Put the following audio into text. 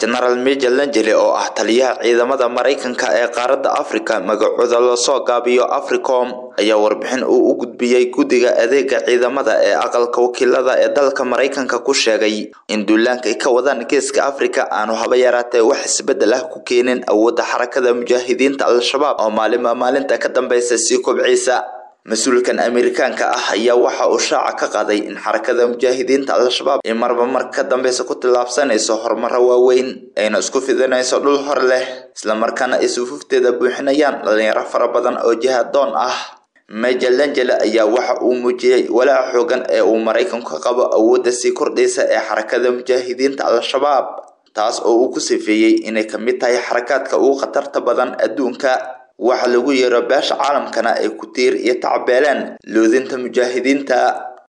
genaraal major lanjele oo ah taliyaha ciidamada maraykanka ee qaaradda afrika magacooda lasoo gaabiyo africom ayaa warbixin uu u gudbiyey guddiga adeega ciidamada ee aqalka wakiilada ee dalka maraykanka ku sheegay in duulaanka ay ka wadaan geeska afrika aanu haba yaraatee wax isbedel ah ku keenin awoodda xarakada mujaahidiinta al-shabaab oo maalinba maalinta ka dambeysa sii kobciisa mas-uulkan amerikaanka ah ayaa waxa uu shaaca ka qaaday in xarakada mujaahidiinta al-shabaab ay marba mar ka dambeysa ku tillaabsanayso horumaro waaweyn ayna isku fidinayso dhul hor leh islamarkaana ay sufuufteeda buuxinayaan dhalinyaro fara badan oo jihadoon ah major langele ayaa waxa uu muujiyey walaaca xoogan ee uu maraykanku ka qabo awoodda sii kordhaysa ee xarakada mujaahidiinta al-shabaab taas oo uu ku sifeeyey inay ka mid tahay xarakaadka ugu khatarta badan adduunka waxa lagu yeero beesha caalamkana ay ku tiir iyo tacbeeleen loodinta mujaahidiinta